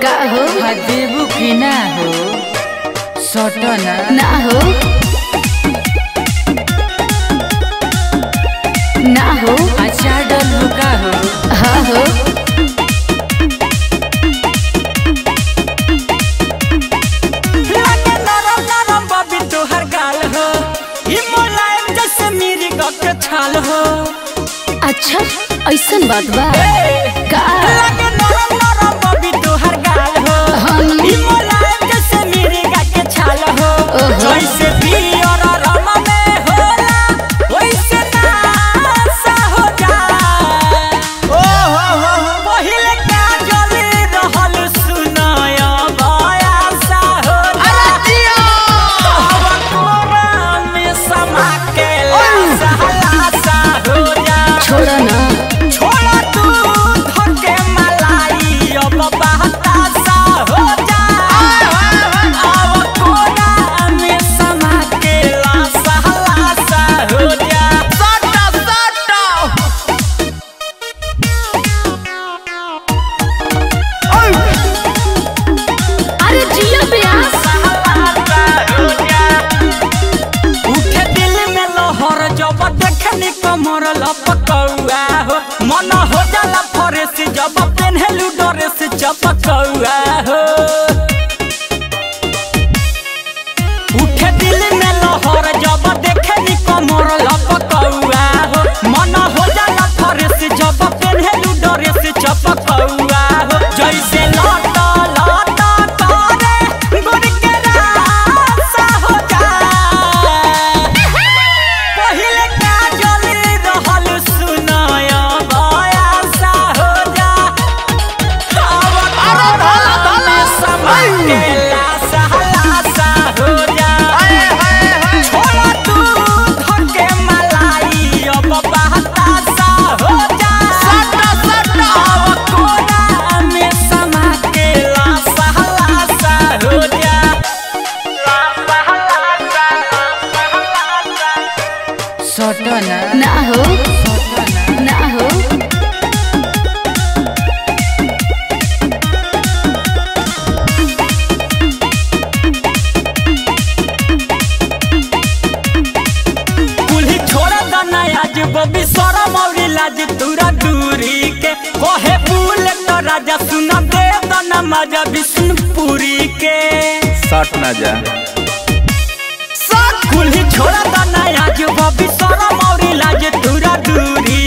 का हो हा देबू कि ना हो सटना ना हो ना हो अचार डलबू का हो हाँ हो लागे नरम नरम बबी तोहर गाल हो ई मुलायम जैसे मेरी गक छाल हो अच्छा ऐसन बात बा का लागे नरम नरम बबी तोहर गाल हो हम ई मुलायम जैसे मेरी गक छाल हो ओहो। जैसे पियर रम में होला वैसे नासा हो जा ओ हो हो पहिले का जली रहल सुनाया बयासा हो जा छोड़ ना अरे जिया ब्यास उठे दिल में लहर जब देखनी कमर लपकौआ हो मन हो जाला फरेस जब पेन्हलू ड्रेस चपकौआ हो उठे दिल में लहर जब देखनी कमर लपकौआ हो मन हो जाला फरेस जब पेन्हलू ड्रेस चपकौआ हो जैसे लट लट करे गुड़ के रासा हो जा पहिले काजल रहल सुनाया बयासा हो जा अब तोरा समय के लासा लासा हो जा छोड़ा तू घर के मलाई अब बहतासा हो जा अब तोरा में समा के लासा लासा हो जा लासा लासा लासा सटना ना हो सटना ना हो कुल्ही छोड़ दना आज बबी शरम और लाज तुरा दूरी के कहे फूल तो राजा सुना दे दना मजा विष्णुपुरी के सट ना जा कुल्ही छोड़ दना आज बबी शरम और लाज तुरा दूरी